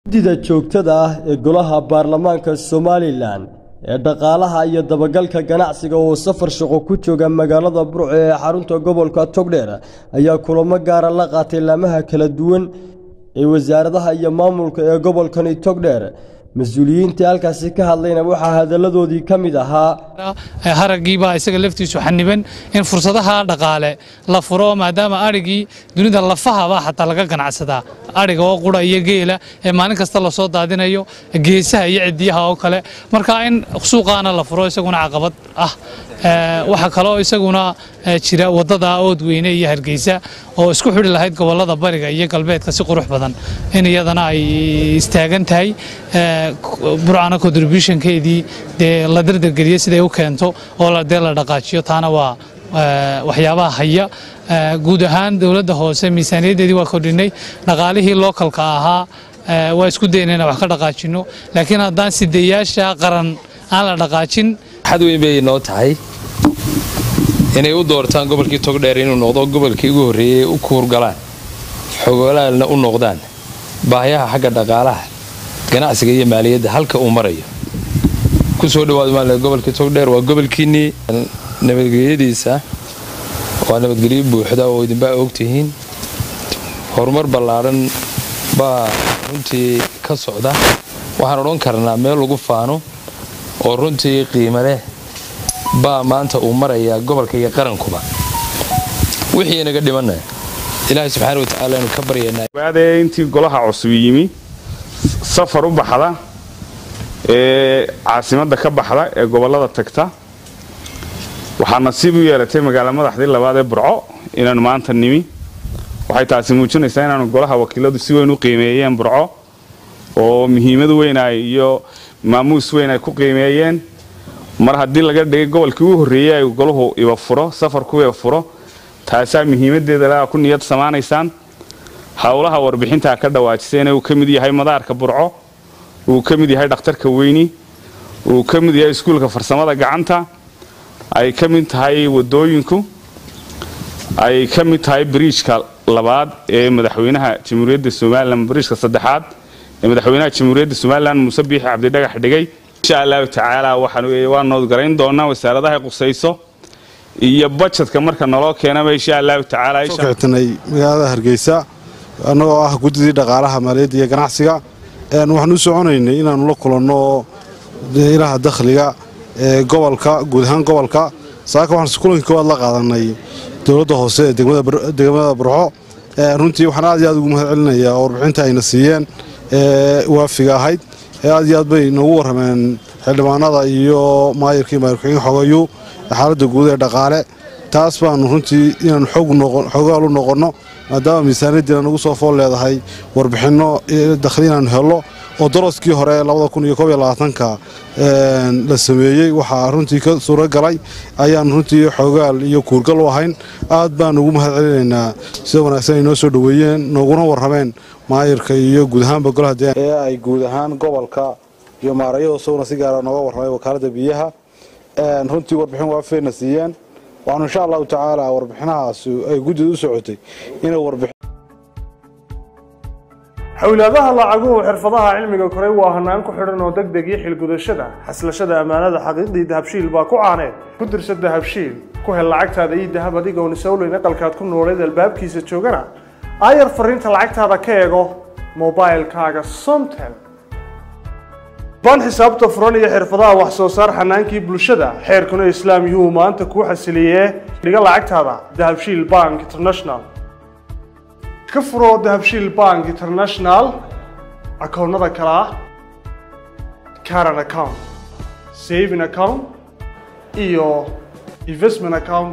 guddida joogtada ah ee golaha baarlamaanka somalilan ee dhaqaalaha iyo dabagalka ganacsiga oo safar shaqo ku jooga magaalada burco ee xarunta gobolka togdheer ayaa kulamo gaara la qaatay laamaha kala duwan ee wasaaradaha iyo maamulka ee gobolkani togdheer mas-uuliyiintii halkaasi ka hadlayna waxaa hadalladoodii ka mid ahaa haraggiibaa isaga laftiisu xaniban in fursadaha dhaqaale la furo maadaama adhigii dunida lafahaba xataa laga ganacsadaa adhiga oo qura iyo geela ee maalin kasta lasoo daadinayo geesaha iyo cidiyaha oo kale marka in suuqaana la furo isaguna caqabad ah waxaa kaloo isaguna jira wadada oodweyne iyo hargeysa oo isku xidhi lahayd gobolada bariga iyo galbeedka si qurux badan in iyadana ay istaagan tahay burcana contributionkeedii dee la dardargeliyo siday u keento oo dee la dhaqaajiyo taana waa waxyaabaha haya guud ahaan dowladda hoose miisaaniyaddeedii waa kordhinay dhaqaalihii lookalka ahaa waa isku dayna inaan wax ka dhaqaajino laakiin haddaan sideeyaasha qaran aan la dhaqaajin xad weyn bay noo tahay inay u doortaan gobolkii togdheer inuu noqdo gobolkii ugu horreeyey u kuurgalaan xogolaalna u noqdaan baahiyaha xagga dhaqaalaha ganacsiga iyo maaliyadda halka uu marayo ku soo dhawaad maal gobolkii togdheer waa gobolkiinnii nabadgelyadiisa waa nabadgelyo buuxda oo idinbaa ogtihiin horumar ballaadhan baa runtii ka socda waxaan odhan karnaa meel lagu faano oo runtii qiimo leh baa maanta uu marayaa gobolka iyo qarankuba wixii inaga dhimanna ilaahay subxaana watacaala anu ka baryanaabaadee intii golaha cusub yimi safar u baxda ee caasimadda ka baxda ee gobollada tagta waxaa nasiib u yeelatay magaala madaxdii labaad ee burco inaanu maanta nimi waxay taasi muujinaysaa inaanu golaha wakiiladu si weyn u qiimeeyeen burco oo muhiimad weyn ay iyo maamuus weyn ay ku qiimeeyeen mar haddii laga dhigay gobolkii ugu horreeyey ay golahu iba furo safarku iba furo taasaa muhiimadeeda laa ku niyad samaanaysaan howlaha warbixintaa ka dhawaajisayna uu ka mid yahay madaarka burco uu ka mid yahay dhakhtarka weyni uu ka mid yahay iskuulka farsamada gacanta ay ka mid tahay wadooyinku ay ka mid tahay bariijka labaad ee madaxweynaha jamhuuriyadda somalilan bariijka saddexaad ee madaxweynaha jamhuuriyadda somalilan muuse biixi cabdidhagax dhigay insha allahu tacaala waa noodgarayn doonaa wasaaradaha qusayso iyo bajadka marka naloo keenaba insha allahu tacaalakictinay magaalada hargeysa annagoo ah guddidii dhaqaalaha maaliyadda iyo ganacsiga waxaan u soconaynay inaannu la kulanno ilaha dakhliga ee gobolka guud ahaan gobolka saaka waxaan kulanka koowaad la qaadanay dowladda hoose ee degmada burco runtii waxaan aad iyo aad ugu mahad celinayaa oo warbixinta ayna siiyeen ee waafiga ahayd ee aad iyo aad bay noogu warrameen xildhibaanada iyo maayirkii maayirkuxigeen xogayu xaaladda guud ee dhaqaale taas baanu runtii inaanu xogaal u noqonno maadaama miisaaniyaddiina nagu soo fool leedahay warbixinno dakhli inaanu hello oo daraskii hore ka la sameeyey waxaa runtii ka suuro galay ayaan runtii xogaal iyo kuurgal u ahayn aad baanu ugu mahad celinaynaa sida wanaagsan ay noo soo dhoweeyeen nooguna warrameen maayirka iyo guud ahaanba golaha ee ay guud ahaan gobolka iyo maarayada isaguna si gaara nooga warramay wakaaladda biyaha runtii warbixin waafeena siiyeen waxaanu insha allahu tacaala warbixinahaas ay guddida u socotay inay warbixin xowlaadaha lacaguhu xirfadaha cilmiga koray waa hanaan ku xidhan oo deg deg iyo xilgudashada xaslashada ammaanada xaqiiqdii dahabshiil baa ku caaneed ku dirsa dahabshiil ku hel lacagtaada ii dahab adigoon isowleyn aqalkaad ku nooleed albaabkiisa joogana aayar fariinta lacagtaada ka eego mobailkaaga somtel baan xisaabta furan iyo xirfadaha wax soo saar xanaankii bulshada xeerkuna islaam yuhuu maanta kuu xasiliyee dhiga lacagtaada dahabshiil bank international ka furo dahabshiil bank international akoonnada kale ah caran account saving account iyo investment account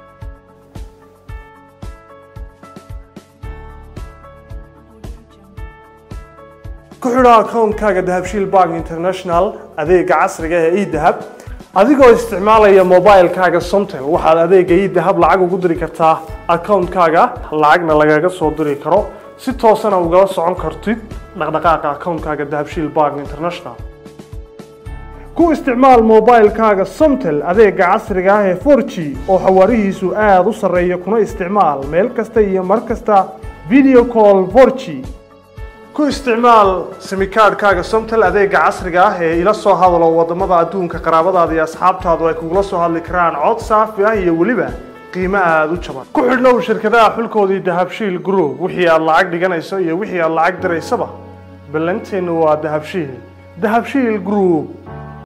ku xidho akoonkaaga dahabshiil bank international adeega casriga ee edahab adigoo isticmaalaya mobilkaaga somtel waxaad adeega edahab lacag ugu diri kartaa akoonkaaga lacagna lagaga soo diri karo si toosana ugala socon kartid dhaqdhaqaaqa akoonkaaga dahabshiil bank international ku isticmaal mobilkaaga somtel adeega casriga ah ee 4g oo xawaarihiisu aada u sarreeya kuna isticmaal meel kasta iyo mar kasta video call 4g ku isticmaal simikaadhkaaga somtel adeega casriga ah ee ila soo hadalo wadamada adduunka qaraabadaada iyo asxaabtaadu ay kugula soo hadli karaan cod saafi ah iyo weliba qiimo aada u jaban ku xidhnow shirkadaha xulkoodii dahabshiil group wixii aad lacag dhiganayso iyo wixii aad lacag diraysaba ballanteenu waa dahabshiil dahabshiil group